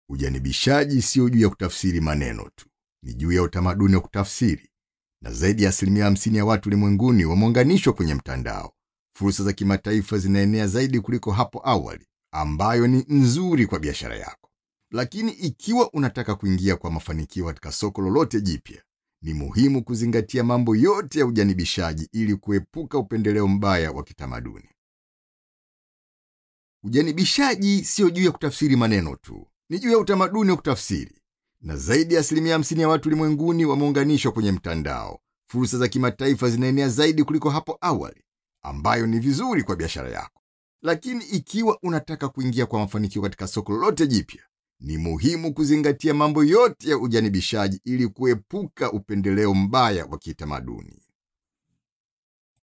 Ujanibishaji sio juu ya kutafsiri maneno tu, ni juu ya utamaduni wa kutafsiri, na zaidi ya asilimia hamsini ya watu ulimwenguni wameunganishwa kwenye mtandao. Fursa za kimataifa zinaenea zaidi kuliko hapo awali, ambayo ni nzuri kwa biashara yako. Lakini ikiwa unataka kuingia kwa mafanikio katika soko lolote jipya, ni muhimu kuzingatia mambo yote ya ujanibishaji ili kuepuka upendeleo mbaya wa kitamaduni. Ujanibishaji sio juu ya kutafsiri maneno tu, ni juu ya utamaduni wa kutafsiri, na zaidi ya asilimia hamsini ya watu ulimwenguni wameunganishwa kwenye mtandao. Fursa za kimataifa zinaenea zaidi kuliko hapo awali, ambayo ni vizuri kwa biashara yako. Lakini ikiwa unataka kuingia kwa mafanikio katika soko lolote jipya, ni muhimu kuzingatia mambo yote ya ujanibishaji ili kuepuka upendeleo mbaya wa kitamaduni.